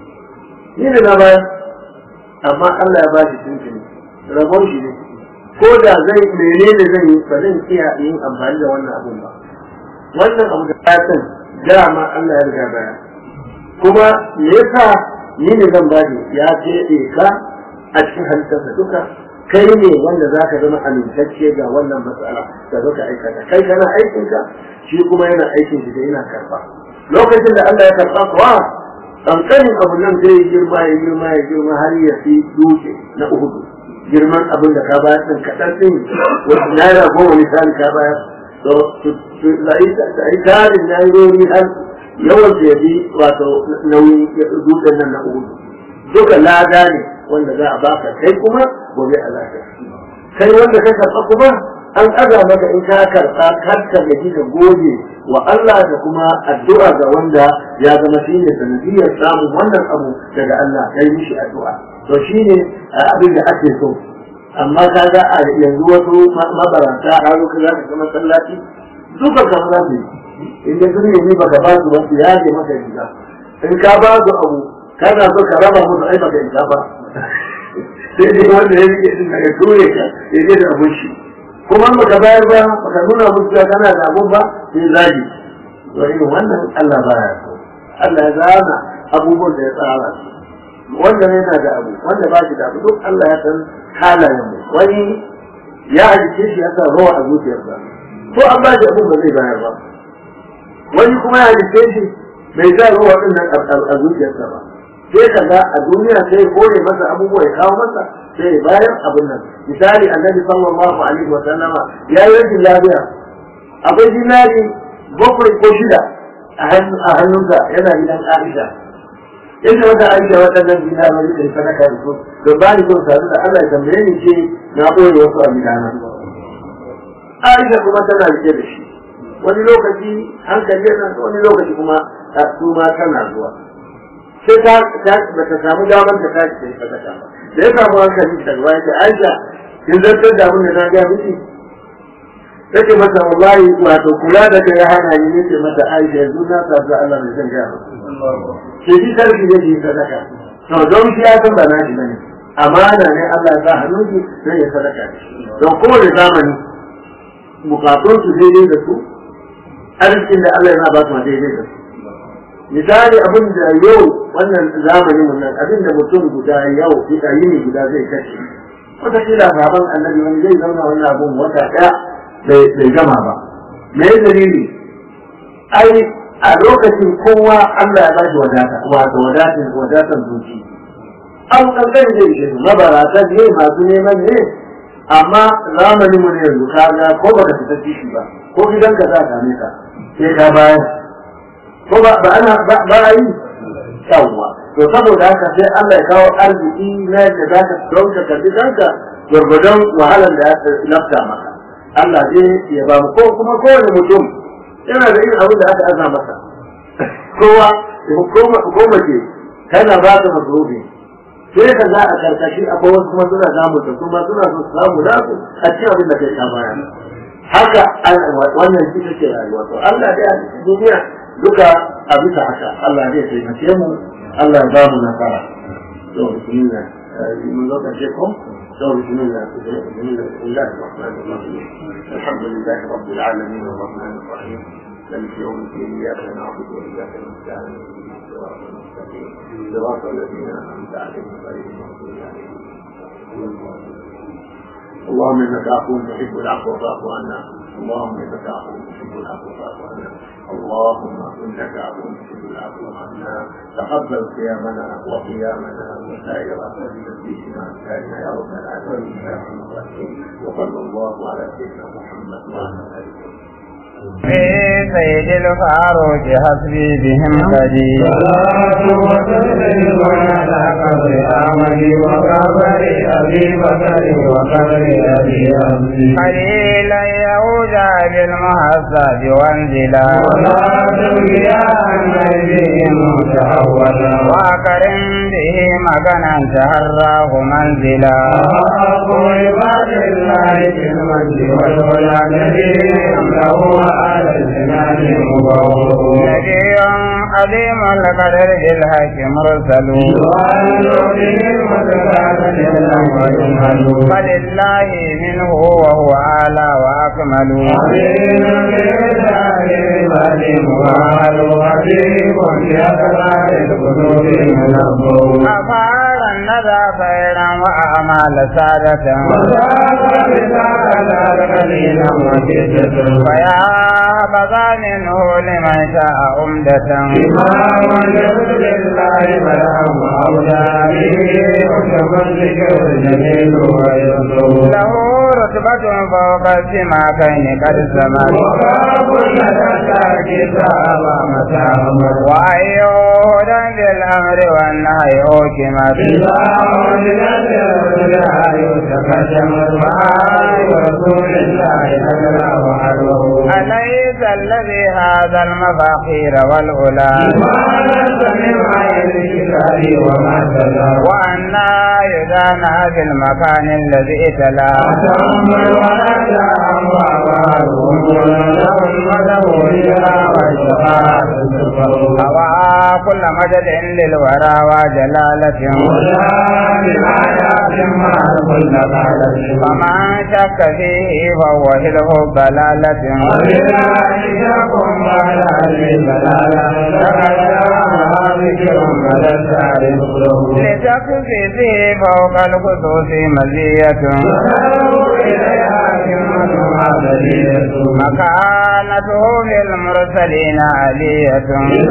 ni ne na bayan amma Allah ya ba shi tuntuni rabon shi ne ko da zai menene zan yi ba zan iya yin amfani da wannan abun ba wannan abu da fatan dama Allah ya riga baya kuma me yasa ni ne zan ba ya ce ka a cikin halittarsa duka kai ne wanda za ka zama amintacce ga wannan matsala da zo ka aikata kai kana aikinka shi kuma yana aikin shi da yana karba lokacin da Allah ya karba kuwa kankanin abu nan zai girma ya girma ya girma har ya fi dutse na uhudu girman abin da ka bayar din kaɗan ɗin wasu naira goma misali ka bayar to da yi tarin nairori har yawan da ya bi wato nauyin dutsen nan na uhudu duka lada ne wanda za a baka kai kuma gobe a lafiya kai wanda ka karɓa kuma an aza maka in ka karɓa kar ka gaji da goge wa Allah da kuma addu'a ga wanda ya zama shi ne sanadiyar samun wannan abu daga Allah kai mishi addu'a to shi ne abin da ake so amma ka ga a yanzu wasu mabaranta a zo ka za ka ga masallaci duka kan za su yi in da sun nemi baka ba su ba su yaje maka riga in ka ba su abu kana so ka raba musu ai baka isa ba sai dai wanda ya rike din daga ture ka ya je da abun shi kuma baka bayar ba baka nuna musu cewa kana da abun ba sai zagi to irin wannan Allah baya so Allah ya zana abubuwan da ya tsara su wanda ne yana da abu wanda ba shi da abu duk Allah ya san halayen mu wani ya halice shi ya sa rawa a zuciyarsa ko an ba shi abun ba zai bayar ba wani kuma ya halice shi bai sa rawa din nan a zuciyarsa ba sai ka ga a duniya sai kore masa abubuwa ya kawo masa sai ya bayar abin nan misali annabi sallallahu alaihi wa sallama ya yi rashin lafiya akwai dinari bakwai ko shida a hannunsa yana gidan Aisha inda wata Aisha waɗannan dinari da sadaka da su da ba ni son sadu da Allah ya tambaye ni ce na ɓoye wasu a gidana Aisha kuma tana rike da shi wani lokaci hankali yana wani lokaci kuma su ma tana zuwa sai ta ba ta samu damar ta tashi ta sadaka ba da ya samu hankali ta ruwa ya ce Aisha kin zartar da abin da na ga miki take masa wallahi wato kula da kai ya hana ni ne mata Aisha yanzu na sabu Allah mai san gaya ke ji sarki ne ki sadaka to don shi ya san ba na shi bane amana ne Allah ya sa hannun ki sai ya sadaka don kowane zamani bukatun su daidai da su arzikin da Allah ya ba su daidai da su misali abin da yau wannan zamanin mun nan abin da mutum guda yau fita yini guda zai kashe wata kila baban annabi wani zai zauna wannan abun wata daya bai gama ba me dalili ai a lokacin kowa Allah ya bashi wadata wato wadatin wadatar zuci an kankan zai ce mabarata ne masu neman ne amma zamanin mu ne yanzu kaga ko baka fita kishi ba ko gidanka za ka same ka sai ka bayar ko ba ba ana ba yi yawwa to saboda haka sai Allah ya kawo arziki na da za ka dauka ka bi kanka gurgudan wahalar da ya lafta maka Allah zai ya ba mu ko kuma kowane mutum yana da irin abin da aka aza masa kowa ko mace kana ba ta masrufi sai ka za a karkashi akwai wasu kuma suna samu ta kuma suna so su samu nasu a cikin abin da kai ka baya haka wannan shi take rayuwa to Allah dai a cikin duniya duka a bisa haka Allah zai taimake mu Allah ya ba mu nasara to bismillah mun zo karshe ko to bismillah bismillah bismillah rahmanir rahim alhamdulillah rabbil alamin arrahmanir rahim مالك يوم الدين اياك نعبد واياك نستعين صراط المستقيم صراط الذين انعمت عليهم غير المغضوب عليهم اللهم انك عفو تحب العفو فاعف عنا اللهم انك عفو تحب العفو فاعف عنا اللهم انك عفو تحب العفو عنا تقبل صيامنا وقيامنا وسائر تسبيحنا وسائرنا يا رب العالمين يا ارحم الراحمين وصلى الله على سيدنا محمد وعلى اله وصحبه في سيد الفاروق حسبي بهم قدير صلاة وتسليم على قبر أحمد وقبر أبي بكر وقبر أبي أمسي قليلا يعود بالمحسد وانزلا صلاة يا النبي متحولا وأكرم به مكانا تهراه منزلا أحق عباد الله في المجد والعلا نبيهم له على الجنان مبوء نبي عظيم القدر بالحق مرسل فلله منه وهو أعلى وأكمل أفعال الندى خيرا وأعمال سادة فيا بغى منه لمن شاء أمدة له رتبة فوق السماكين قد سمت وأي هدى بالأمر والنهي أوكمت أليس الذي هذا المفاخير والأولى وأنا يدانا في المكان الذي اتلى هوى كل مدد للورى وجلالة فمن شك فيه فهو هله ضلالة لتكفي فيه فوق الخصوص مزية مكانته للمرسلين علية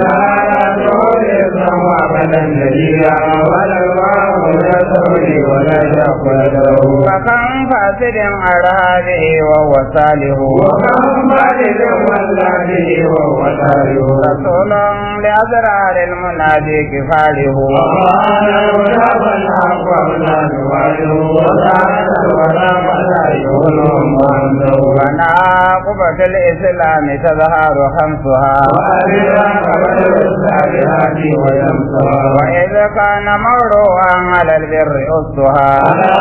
فكم فاسد على به وهو صالح رسول لأسرار المنادي كفاله وناقبة الإسلام تظهر خمسها وإذ كان مروعا على البر أسها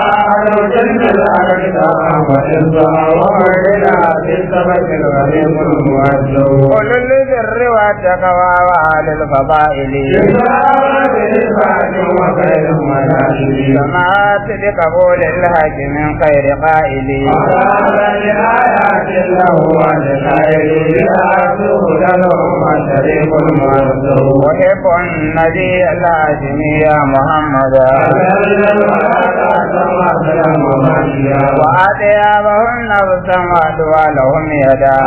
قل للبر والتقوى وأهل الفضائل سمعت بقبول الحق من خير قائل أحب النبي الهاشمي يا محمد وأطيابهن السماء ولهم يدا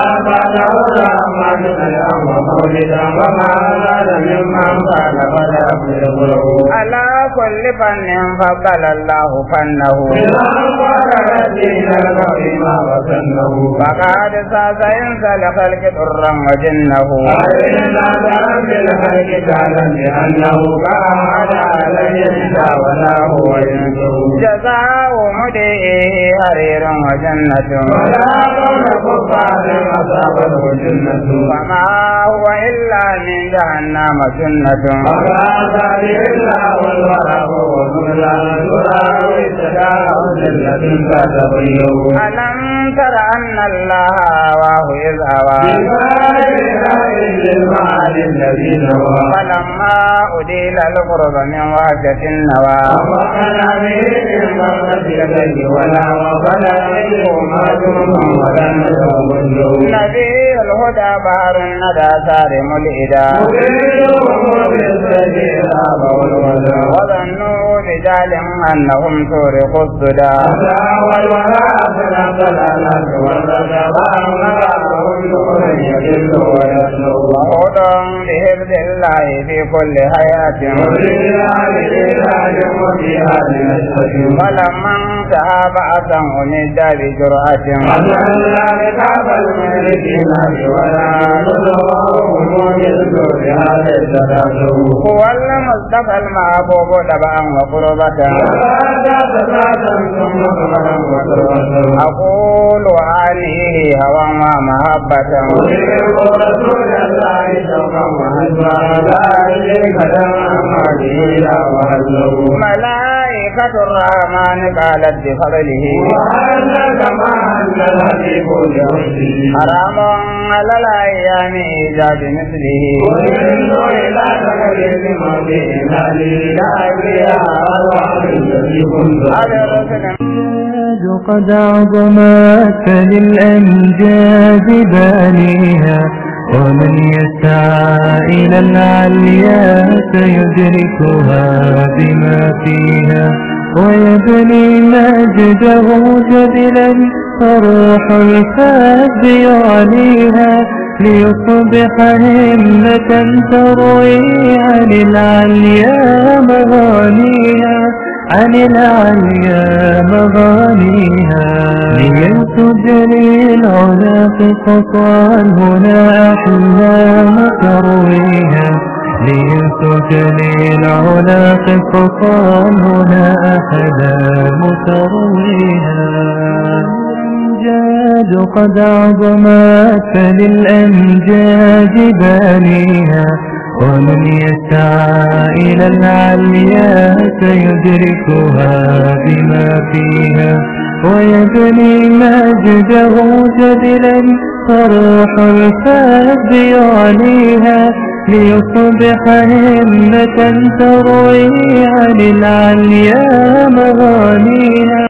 على كل فن فضل الله فنه فقد ساس ينسى لخلق ضرا وجنه جزاء مدئه حرير وجنة فما هو إلا من جهنم سنة ألم تر أن الله هواه إذ هوى فلما أديل القرب من وحشة النوى الجد ولا وفلا ما جرما ولا نتوكل نبي الهدى بحر الندى سارم الإدى وظنوا رجال أنهم سورقوا السدى وهود بحفظ الله في كل حياة فلما انتهى بعثا أمد بجرأة هو المصطفى المحبوب تبعا وقربة أقول عليه هوى ومحبة ملائكة الرحمن قالت بفضله حرام على الأيام إيجاد مثله على رسل قد عظمت للأمجاد بانيها ومن يسعى إلى العليا سيدركها بما فيها ويبني مجده جبلا فروح الفاب يعليها ليصبح همة تروي عن العليا مغانيها عن العليا مغانيها ليتجري العلا قطعا هنا أحلام ترويها ليتجري العلا قطعا هنا أحلام ترويها الأمجاد قد عظمت فللأمجاد بانيها ومن يسعى إلى العليا سيدركها بما فيها ويبني مجده جبلا فروح الفاب يعليها ليصبح همة تروي عن العليا مغانيها